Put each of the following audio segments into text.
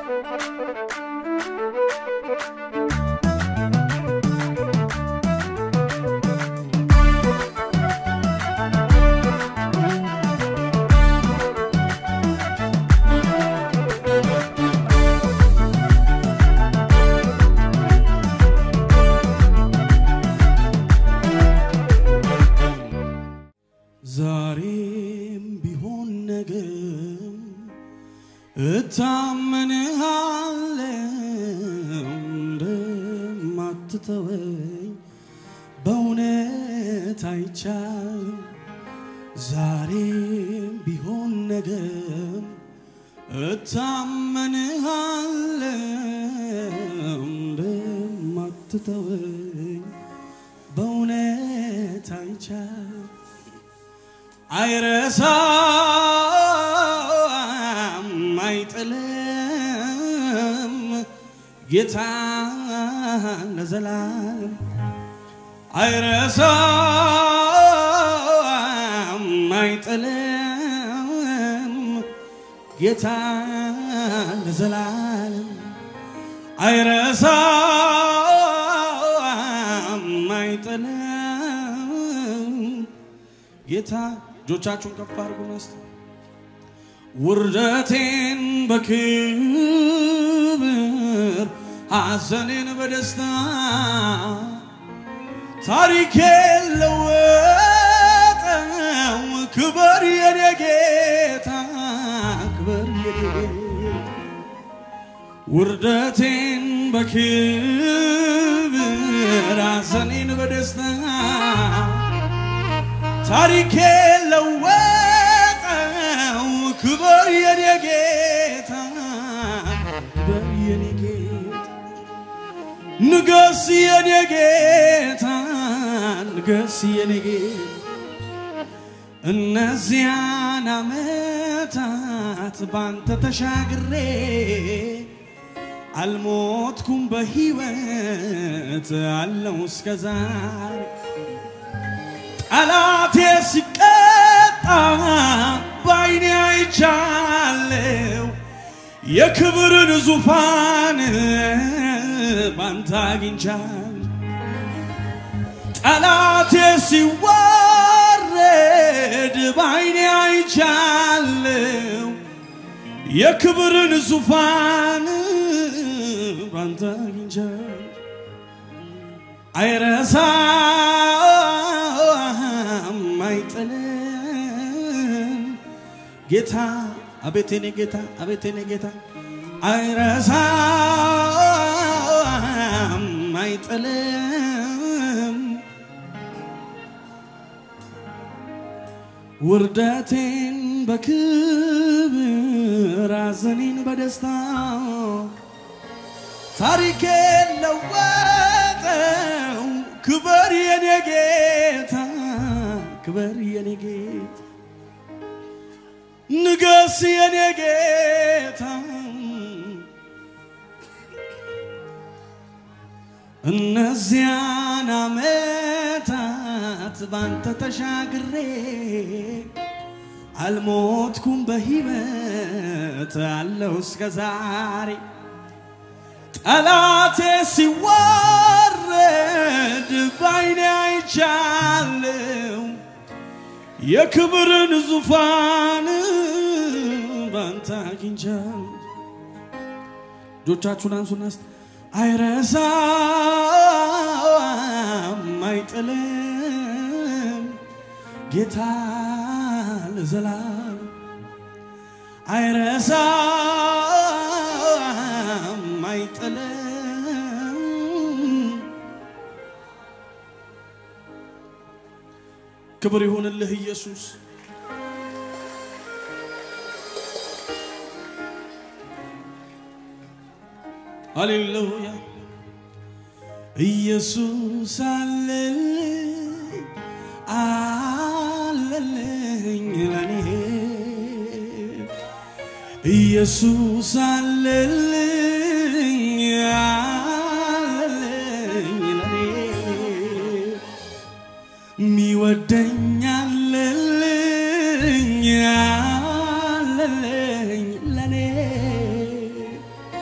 ዛሬም ቢሆን ነገም እታመንሃለው እንደማትተወኝ በእውነት አይቻልም። ዛሬም ቢሆን ነገም እታመንሃለው እንደማትተወኝ በእውነት አይቻልም። አይረሳም አይጥልም ጌታ ለዘላለም አይረሳም አይጥልም ጌታ ለዘላለም አይረሳም አይጥልም ጌታ እጆቻችሁን ከፍ አድርጉ እስቲ ውርደቴን በክብር ሐዘኔን በደስታ ታሪኬን ለወጠው ክበር የኔ ጌታ ክበር የኔ ጌታ ውርደቴን በክብር ሐዘኔን በደስታ ታሪኬ ለወጠው ክበር የኔ ጌታ ክበር የኔ ጌታ ንገስ የኔ ጌታ ንገስ የኔ ጌታ እነዚያን ዓመታት ባንተ ተሻግሬ አልሞትኩም በሕይወት አለው እስከ ዛሬ ጠላቴ ሲቀጣ ባይኔ አይቻለው የክብርን ዙፋን ባንተ አግኝቻል ጠላቴ ሲዋረድ ባይኔ አይቻለው የክብርን ዙፋን ባንተ አግኝቻል አይረሳም አይጥልም ጌታ አቤት የኔ ጌታ አቤት የኔ ጌታ አይረሳም አይጥልም ውርደቴን በክብር ሐዘኔን በደስታ ታሪኬን ለወጠው ክበር የኔ ጌታ ክበር የኔ ጌታ ንገስ የኔ ጌታ እነዚያን ዓመታት ባንተ ተሻግሬ አልሞትኩም በሕይወት አለው እስከ ዛሬ ጠላቴ ሲዋረድ ባይኔ አይቻለው የክብርን ዙፋን ባንተ አግኝቻለሁ። እጆቻችሁን አንሱና እስቲ አይረሳም አይጥልም ጌታ ለዘላለም አይረሳም አይጥልም ክብር ይሁንልህ ኢየሱስ ሃሌሉያ ኢየሱስ አለልኝ አለልኝ ለኔ ኢየሱስ አለልኝ አለልኝ ለኔ ሚወደኝ አለልኝ አለልኝ ለኔ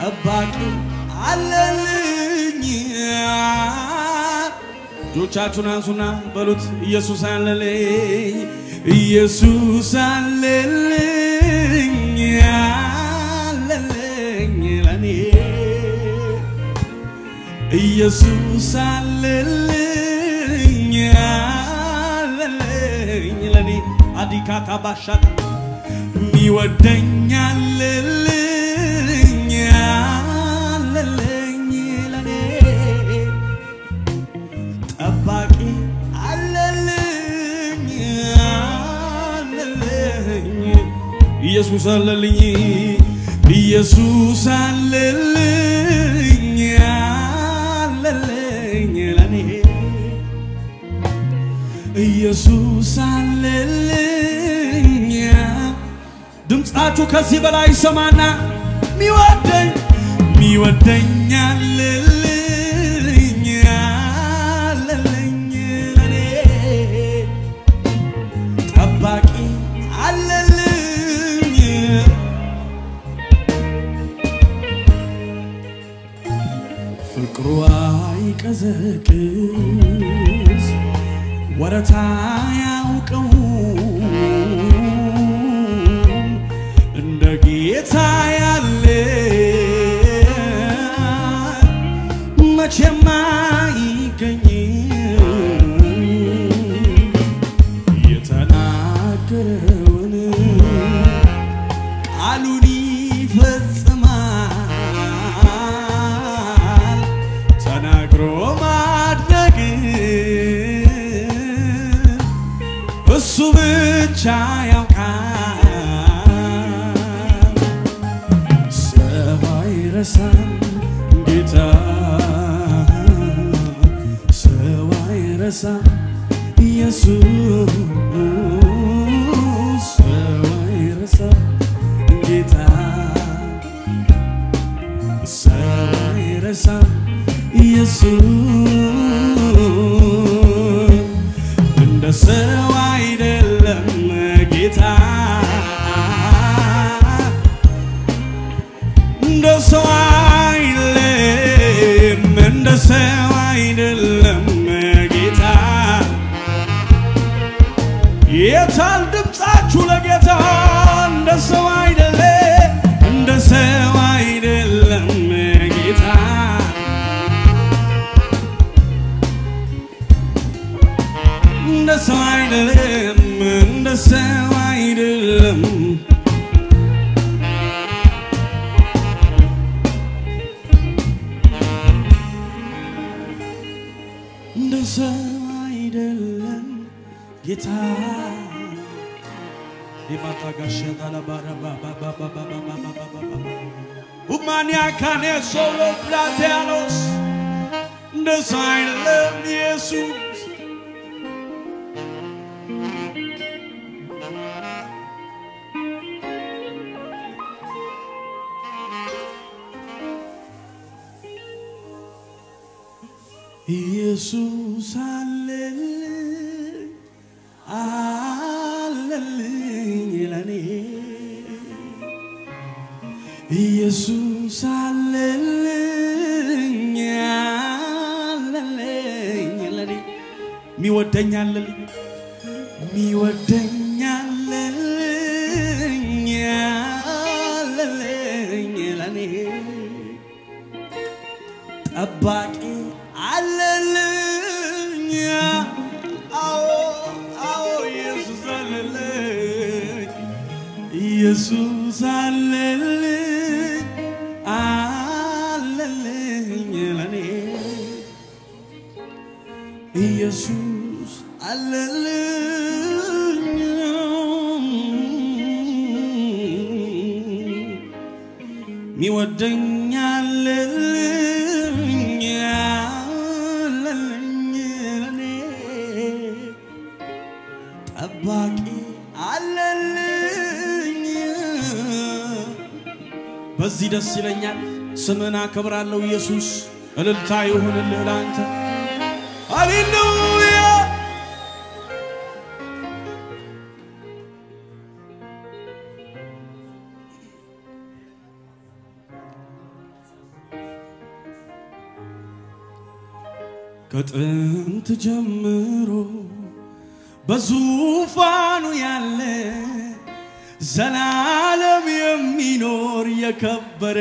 ጠባቂ አለልኝ። እጆቻችሁን አንሱና በሉት ኢየሱስ አለልኝ፣ ኢየሱስ አለልኝ፣ አለልኝ ለኔ ኢየሱስ አለልኝ፣ አለልኝ ለኔ አዲካታ ባሻታ ሚወደኝ አለልኝ አለልኝ ለኔ ጠባቂ አለልኝ አለልኝ ኢየሱስ አለልኝ ኢየሱስ አለልኝ አለልኝ ለኔ ኢየሱስ አለልኝ ድምፃችሁ ከዚህ በላይ ይሰማና ሚወደኝ ሚወደኝ አለልኝ አለልኝ ለኔ ጠባቂ አለልኝ ፍቅሩ አይቀዘቅዝ ወረታ ያውቀው እንደ ጌታ ያለ መቼም አይገኝ የተናገረውን ቃሉን ይፈጽማል ተናግሮ ማድረግ እሱ ብቻ ያውቃል። ሰው አይረሳም ጌታ ሰው አይረሳም ኢየሱስ ሰው አይረሳም ጌታ ሰው አይረሳም ኢየሱስ እንደ ሰው አይደለም ጌታ እንደ ሰው አይደለም እንደ ሰው አይደለም ጌታ የታል ድምፃችሁ ለጌታ እንደ ሰው አይደለም እንደ ሰው አይደለም ጌታ እንደ ሰው አይደለም እንደ ሰው አይደለም እንደ ሰው አይደለም ጌታ ሁማንያ ካኔ ሶሎ ፕላቴያኖስ እንደ ሰው አይደለም ኢየሱስ ኢየሱስ አለልኝ አለልኝ ለኔ ኢየሱስ አለልኝ አለልኝ ለኔ ሚወደኝ አለልኝ ሚወደኝ አለልኝ አለልኝ ለኔ ጠባቂ አለልኝ አዎ አዎ ኢየሱስ አለልኝ ኢየሱስ አለልኝ አለልኝ ለኔ ኢየሱስ አለልኝ ሚወደኝ አለልኝ አለልኝ ለኔ ጠባቂ አለልኝ በዚህ ደስ ይለኛል ስምን አከብራለሁ ኢየሱስ እልልታ ይሁንልህ ለአንተ ሃሌሉያ ከጥንት ጀምሮ በዙፋኑ ያለ ዘላለም የሚኖር የከበረ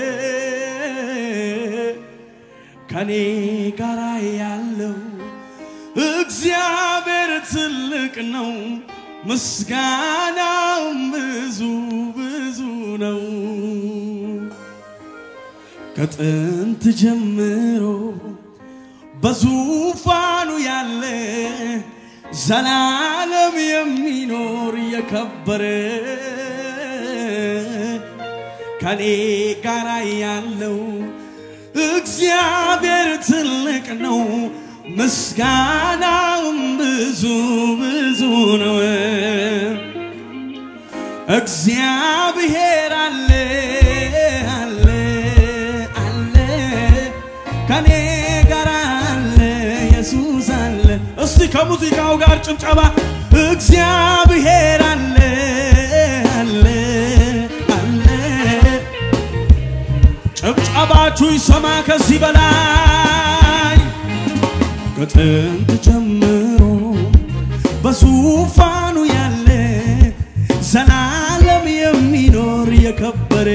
ከኔ ጋር ያለው እግዚአብሔር ትልቅ ነው፣ ምስጋናውም ብዙ ብዙ ነው። ከጥንት ጀምሮ በዙፋኑ ያለ ዘላለም የሚኖር የከበረ ከኔ ጋር ያለው እግዚአብሔር ትልቅ ነው፣ ምስጋናውም ብዙ ብዙ ነው። እግዚአብሔር አለ አለ አለ ከኔ ጋር አለ ኢየሱስ አለ። እስቲ ከሙዚቃው ጋር ጭብጨባ እግዚአብሔር አለ አለ አለ ጭብጨባችሁ ይሰማ ከዚህ በላይ ከጥንት ጀምሮ በዙፋኑ ያለ ዘላለም የሚኖር የከበረ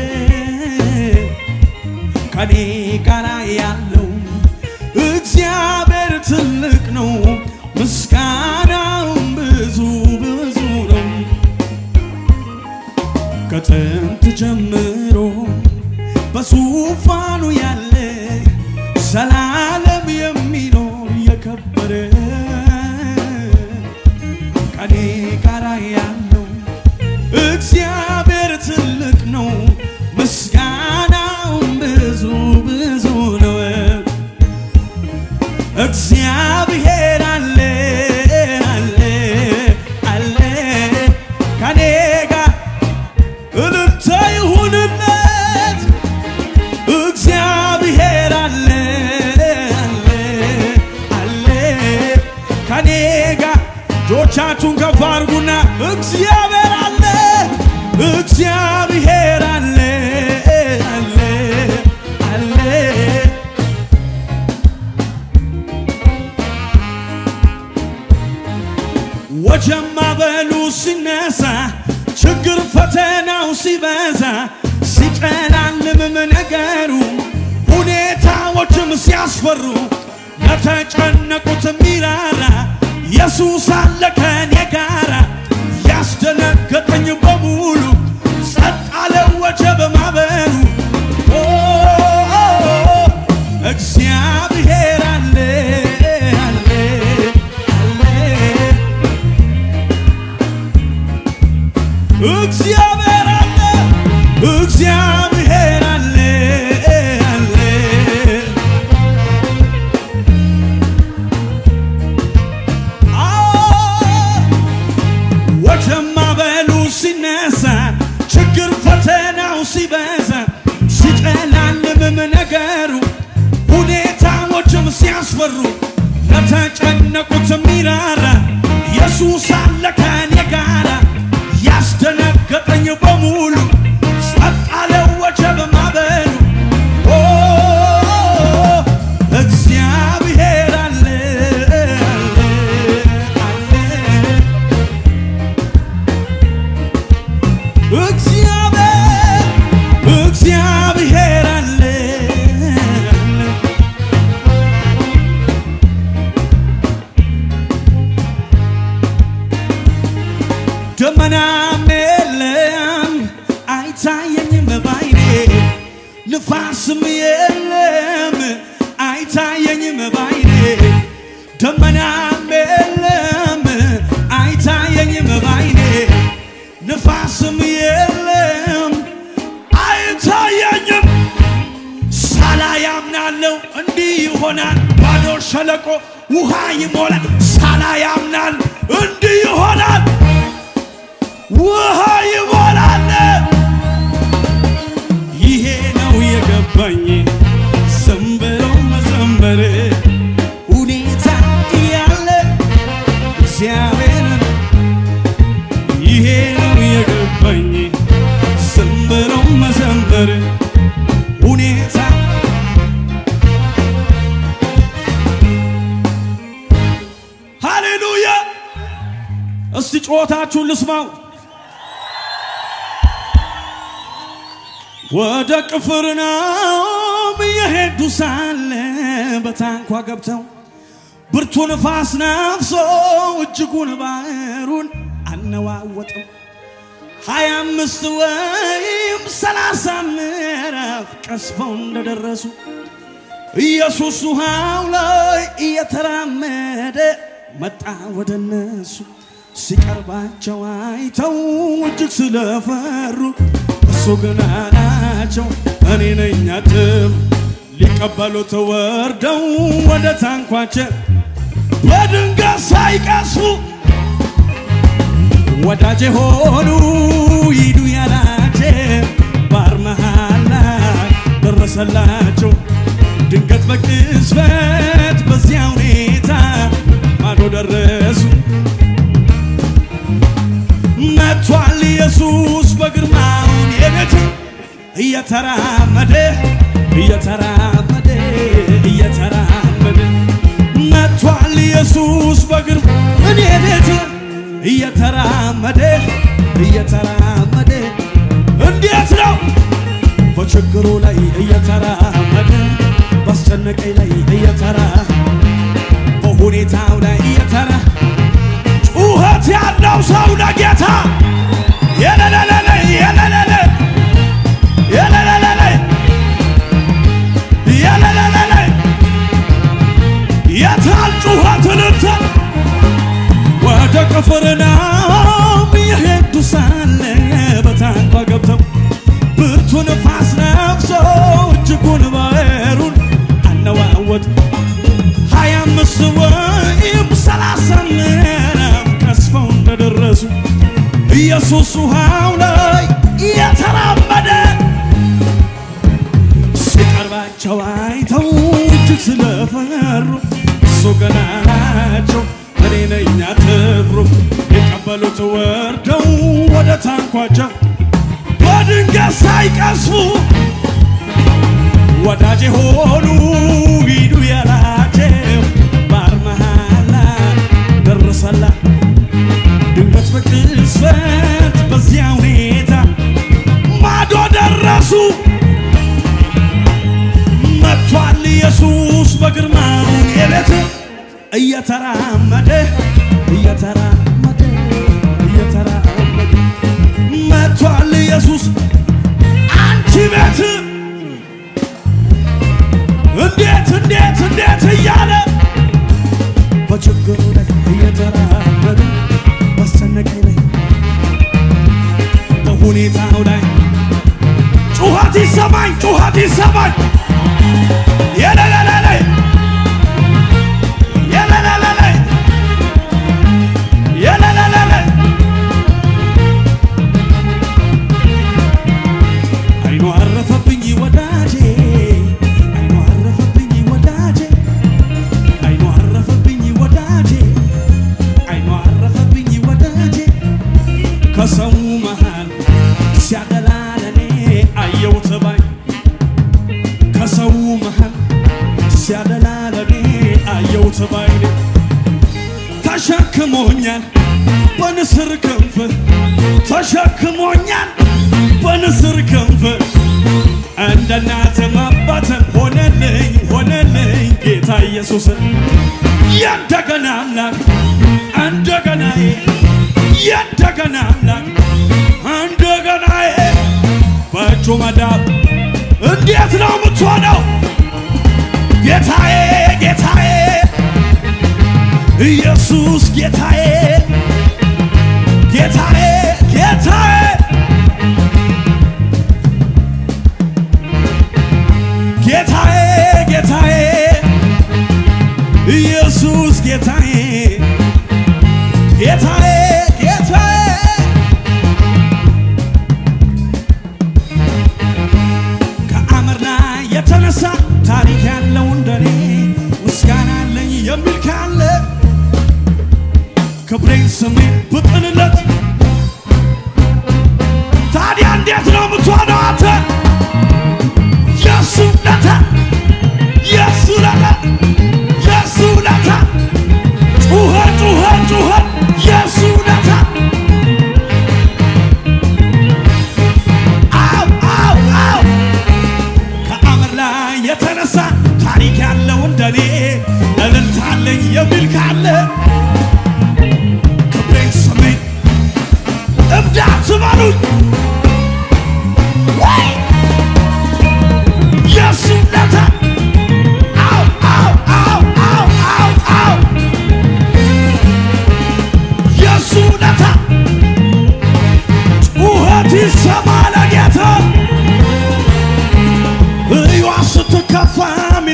ከኔ ጋር ያለው እግዚአብሔር ትልቅ ነው፣ ምስጋናውም ብዙ ብዙ ነው። ከጥንት ጀምሮ በዙፋኑ ያለ ዘላለም የሚኖር የከበረ ከኔ ጋር ያለው እግዚአብሔር ትልቅ ነው፣ ምስጋናውም ብዙ ብዙ ነው። እግዚአብሔር አለ አለ አለ ከኔ ጋር እልልታ ይሁንለት። እግዚአብሔር አለ አለ አለ ከኔ ጋር እጆቻችሁን ከፍ አድርጉና እግዚአብሔር አለ እግዚአብሔር አለ አለ አለ ወጀማ በሉ ሲነሳ ችግር ፈተናው ሲበዛ ሲጨላልምም ነገሩ ሁኔታዎችም ሲያስፈሩ ለተጨነቁት ሚራራ ኢየሱስ አለ ከኔ ጋራ ያስደነገጠኝ በሙሉ ጸጥ አለ ወጀብ ማዕበሉ ኦ፣ እግዚአብሔር አለ አለ አለ እግዚአብሔር አለ እግዚአብሔር አለ አለ ወጀማ በሉ ሲነሳ ችግር ፈተናው ሲበዛ ሲጨላልምም ነገሩ ሁኔታዎችም ሲያስፈሩ ለተጨነቁት ሚራራ ኢየሱስ አለ ከኔ ጋራ ያስደነገጠኝ በሙሉ ጸጥ አለ ወጀብ ማዕበሉ ኦ፣ እግዚአብሔር አለ አለ አለ እግዚአብሔር እግዚአብሔር አለ ደመናም የለም አይታየኝም ባይኔ ንፋስም የለም አይታየኝም ባይኔ ደመናም የለም አይታየኝም ባይኔ ንፋስም የለም አይታየኝም ሳላ ያምናለው እንዲህ ይሆናል ባዶ ሸለቆ ውሃ ይሞላል ሳላ ያምናል እንዲህ ይሆናል ውሃ ይሞላል ይሄ ነው የገባኝ ዝም ብሎ መዘመር ሁኔታ እያለ እግዚአብሔርን ይሄ ነው የገባኝ ዝም ብሎ መዘመር ሁኔታ ጩኸታችሁን ልስማው። ወደ ቅፍርናሆም እየሄዱ ሳለ በታንኳ ገብተው ብርቱ ንፋስ ነፍሶ እጅጉን ባህሩን አነዋወጠው። ሀያ አምስት ወይም ሰላሳ ምዕራፍ ቀስፈው እንደደረሱ ኢየሱስ ውሃው ላይ እየተራመደ መጣ ወደ እነሱ። ሲቀርባቸው አይተው እጅግ ስለፈሩ እሱ ግን አላቸው እኔ ነኝ አትፍሩ። ሊቀበሉት ወርደው ወደ ታንኳቸው በድንገት ሳይቀሱ ወዳጄ ሆኑ ሂዱ ያላቸው ባሕር መሃል ላይ ደረሰላቸው። ድንገት በቅጽበት በዚያ ሁኔታ ማዶ ደረሱ። መጥቷል ኢየሱስ በግርማውን የቤት እየተራመደ እየተራመደ እየተራመደ መጥቷል ኢየሱስ በግርማ እኔ ቤት እየተራመደ እየተራመደ እንዴት ነው በችግሩ ላይ እየተራመደ ባስጨነቀኝ ላይ እየተራ በሁኔታው ላይ እየተራ ጩኸት ያለው ሰው ለጌታ የለለለለ የለለለ የለለለለ የለለለለ የታል ጩኸት ልተ ወደ ቅፍርናሆም እየሄዱ ሳለ በታንኳ ገብተው ብርቱ ንፋስ ነፍሶ እጅጉን ባህሩን አነዋወጥ ሀያ አምስት ወይም ሰላሳ ምዕራፍ ቀስፈው እንደደረሱ ኢየሱስ ውሃው ላይ እየተራመደ ሲቀርባቸው አይተው እጅግ ስለፈሩ እሱ ገና ናቸው እኔ ነኝ አትፍሩ። ሊቀበሉት ወርደው ወደ ታንኳቸው በድንገት ሳይቀስፉ ወዳጄ ሆኑ ሂዱ ያላቸው ባሕር መሃል ላይ ደረሰላ። ድንገት በቅጽበት በዚያ ሁኔታ ማዶ ደረሱ። መጥቷል ኢየሱስ በግርማው የቤት እየተራመደ እየተራመደ እየተራመደ መጥቷል ኢየሱስ አንቺ ቤት እንዴት እንዴት እንዴት እያለ በችግሩ ላይ እየተራመደ ባስጨነቀኝ ላይ በሁኔታው ላይ ጩኸት ይሰማኝ ጩኸት ይሰማኝ የለለለለ የለለለለ የለለለለ አይኑ አረፈብኝ ወዳጄ አይኑ አረፈብኝ ወዳጄ አይኑ አረፈብኝ ወዳጄ አይኑ አረፈብኝ ወዳጄ ከሰው መሃል ሲያደላ ለኔ አየሁት ባይ ከሰው መሃል ሲያደላ ለኔ አየሁት ባይኔ ተሸክሞኛል በንስር ክንፍ ተሸክሞኛል በንስር ክንፍ እንደ እናትም አባትም ሆነልኝ ሆነልኝ ጌታ ኢየሱስ የእንደገና አምላክ እንደገናዬ የእንደገና አምላክ እንደገናዬ በእጁ መዳብ እንዴት ነው የምትሆነው? ጌታዬ ጌታዬ ኢየሱስ ጌታዬ ጌታዬ ጌታዬ ጌታዬ ጌታዬ ኢየሱስ ጌታዬ ጌታዬ ጌታዬ ከአመር ላይ የተነሳ ታሪክ ያለው እንደኔ ምስጋና አለኝ የሚል ካለ ክብሬን ስሜን ብጥልለት ታዲያ እንዴት ነው የምትሆነው አንተ? የሱ ውለታ የሱ ውለታ የሱ ውለታ ጩኸ ጩኸ ጩኸ የሱ ውለታ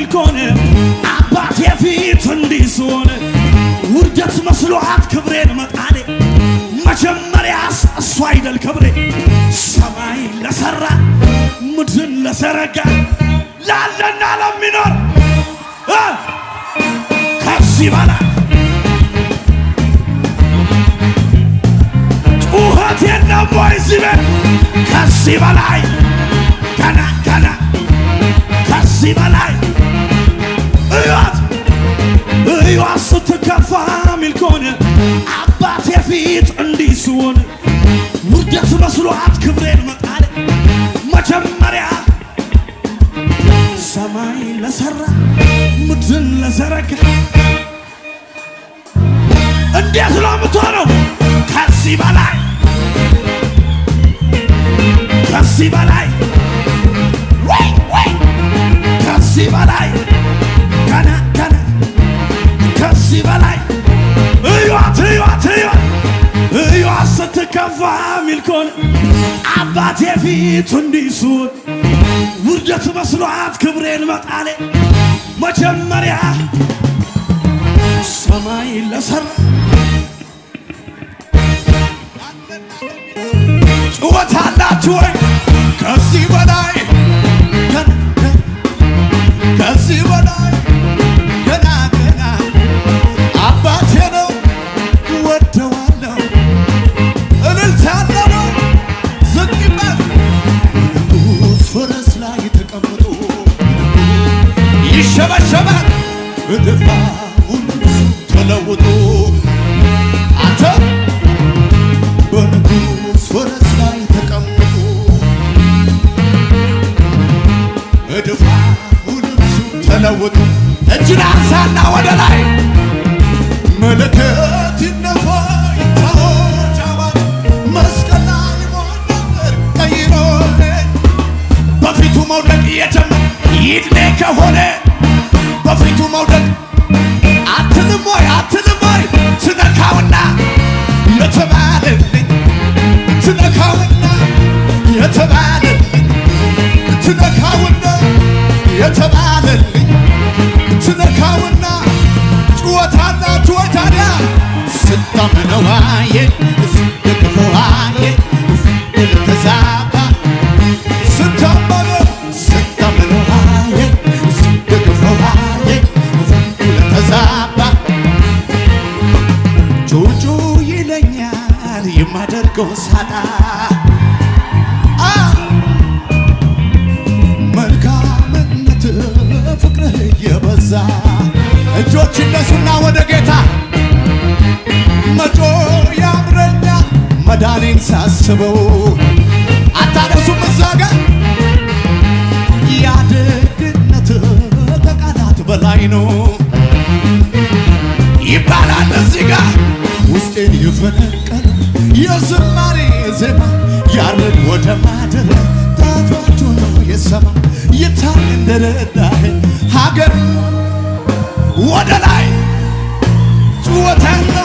ከሆነ አባቴ ፊት እንዲህ ስሆን ውርደት መስሏት ክብሬን መጣሌ መጀመሪያስ እሱ አይደል ክብሬ ሰማይ ለሰራ ምድርን ለዘረጋ ላለና ለሚኖር እ ከዚህ በላይ ጩኸት የለም ወይ እዚህ ቤት? ከዚህ በላይ ገና ገና ከዚህ በላይ እዩት እዩት ስትከፋ ሚል ከሆነ አባቴ ፊት እንዲህ ስሆን ውርደት መስሏት ክብሬን መጣል መጀመሪያ ሰማይ ለሰራ ምድርን ለዘረጋ እንዴት ነው የምትሆነው? ከዚህ በላይ ከዚህ በላይ ወይ ወይ ከዚህ በላይ ገና ገና ከዚህ በላይ እዩት እዩት እዩት እዩት ስትከፋ ሚል ከሆነ አባቴ ፊት እንዲህ ስሆን ውርደት መስሏት ክብሬን መጣሌ መጀመሪያ ሰማይ ለሰራ ጩኸት አላችሁ ወይ? ከዚህ በላይ ገና ገና ከዚህ በላይ ገና ገና አባቴ ነው ወደዋለሁ እልልታ ያለው ዝቅ ይበል ንጉሥ ፈረስ ላይ ተቀምጦ ይሸበሸባል እድፋ ሁሉ ተለውጦ አንተ በንጉሥ ፈረስ ላይ ተቀምጦ እድፋ ልብሱ ተለውጦ እጅን አንሳና ወደ ላይ መለከት ይነፋ ይታወጅ አዋጅ መስቀል ላይ ሞት ነበር ቀይሮልኝ በፊቱ መውደቅ እየጀመረ ይድኔ ከሆነ በፊቱ መውደቅ አትልም ወይ አትልም ወይ ትነካውና የተባለልኝ ትነካውና የተባለልኝ ትነካውና የተባለልኝ ትነካውና ጩኸታና ጩኸት ታዲያ ስታምነዋየ ስደግፈዋየ ልተዛባ ስታመነው ስታምነዋየ ስደግፈዋየ ልተዛባ ጩጩ ይለኛል የማደርገው ሳጣ አ መልካምነት ፍቅርህ የበዛ እጆች እነሱና ወደ ጌታ መጮ ያምረኛ መዳኔን ሳስበው አታነሱም እዛ ጋር ያደግነት ከቃላት በላይ ነው ይባላል እዚህ ጋር ውስጤን የፈነቀለ የዝማሬ ዜማ ያርግ ወደ ማደር ጣፋጩ ነው የሰማ ይታይ እንደረዳህ ሀገር ወደ ላይ ጩኸትና